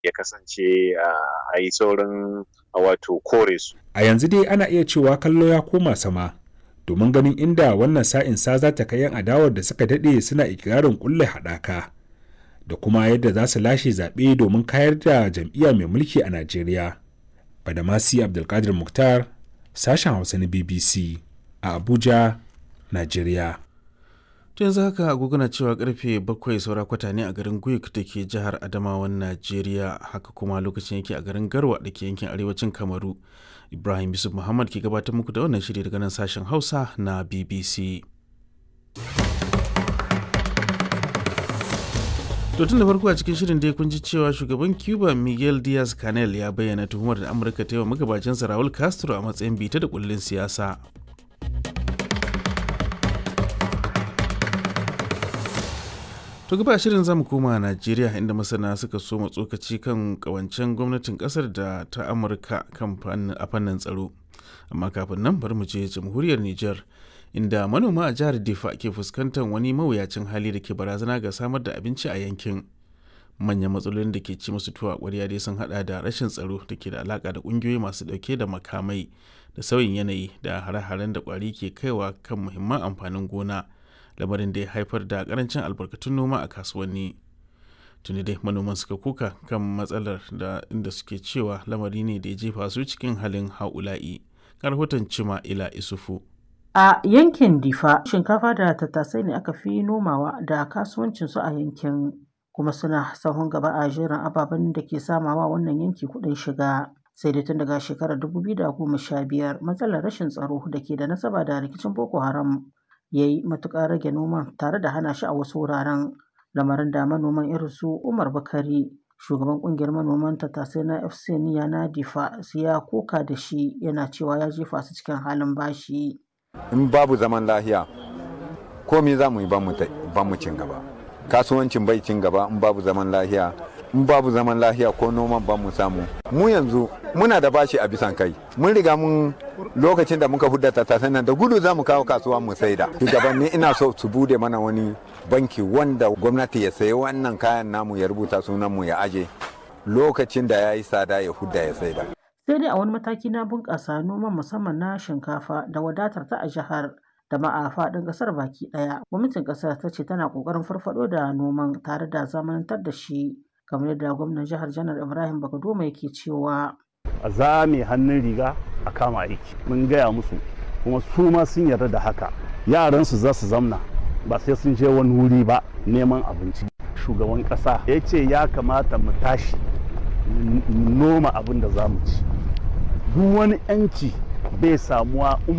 ya kasance a yi saurin wato kore su. A yanzu dai ana iya cewa kallo ya koma sama domin ganin inda wannan sa'in sa za ta kai 'yan adawar da suka daɗe suna ikirarin kulle haɗaka da kuma yadda za su lashe zaɓe domin kayar da jam'iyya mai mulki a Najeriya. Badamasi Abdulkadir Mukhtar, sashen Hausa na BBC a Abuja, Najeriya. to yanzu haka agogona cewa karfe bakwai saura kwata ne a garin guik da ke jihar adamawan najeriya haka kuma lokacin yake a garin garwa da ke yankin arewacin kamaru ibrahim yusuf muhammad ke gabatar muku da wannan shiri daga nan sashen hausa na bbc to tun da farko a cikin shirin dai kun ji cewa shugaban cuba miguel diaz canel ya bayyana tuhumar da amurka ta yi wa magabacinsa raul castro a matsayin bita da kullin siyasa To gaba shirin zamu koma Najeriya inda masana suka so tsokaci kan kawancen gwamnatin kasar da ta Amurka kan a fannin tsaro. Amma kafin nan bari mu je jamhuriyar Nijar inda manoma a jihar Difa ke fuskantar wani mawuyacin hali da ke barazana ga samar da abinci a yankin. Manyan matsalolin da ke ci musu tuwa ƙwarya dai sun hada da rashin tsaro da ke da alaka da ƙungiyoyi masu ɗauke da makamai da sauyin yanayi da hare-haren da ƙwari ke kaiwa kan muhimman amfanin gona. lamarin da ya haifar da karancin albarkatun noma a kasuwanni tuni dai manoman suka kuka kan matsalar da inda suke cewa lamari ne da ya jefa su cikin halin haula'i rahoton cima ila isufu a yankin difa shinkafa da tattasai ne aka fi nomawa da kasuwancinsu a yankin kuma suna sahun gaba a jerin ababen da ke samawa wannan yanki kuɗin shiga sai dai tun daga shekarar 2015 matsalar rashin tsaro da ke da nasaba da rikicin boko haram ya yi matuƙar rage noman tare da hana shi a wasu wuraren lamarin da manoman irin su umar bakari shugaban ƙungiyar manoman tattasai na fc niya na difa ya koka da shi yana cewa ya jefa su cikin halin bashi in babu zaman lahiya komi za mu yi ban mu cin gaba kasuwancin bai cin gaba in babu zaman lahiya in babu zaman lahiya ko noman ban mu samu mu yanzu muna da bashi a bisan kai mun riga mun lokacin da muka hudda tattasan nan da gudu za mu kawo kasuwa mu saida shugabanni ina so su bude mana wani banki wanda gwamnati ya sayi wannan kayan namu ya rubuta sunan mu ya aje lokacin da ya yi tsada ya hudda ya saida sai dai a wani mataki na bunƙasa noman musamman na shinkafa da wadatar ta a jihar da ma a faɗin ƙasar baki ɗaya gwamnatin ƙasar ta ce tana ƙoƙarin farfaɗo da noman tare da zamanantar da shi kamar yadda gwamnan jihar janar ibrahim bagadoma yake cewa a zame hannun riga a kama aiki mun gaya musu kuma su ma sun yarda da haka yaransu za su zamna ba sai sun je wani wuri ba neman abinci shugaban ƙasa ya ce ya kamata mu tashi noma abin da za mu ci duk wani 'yanci bai samuwa in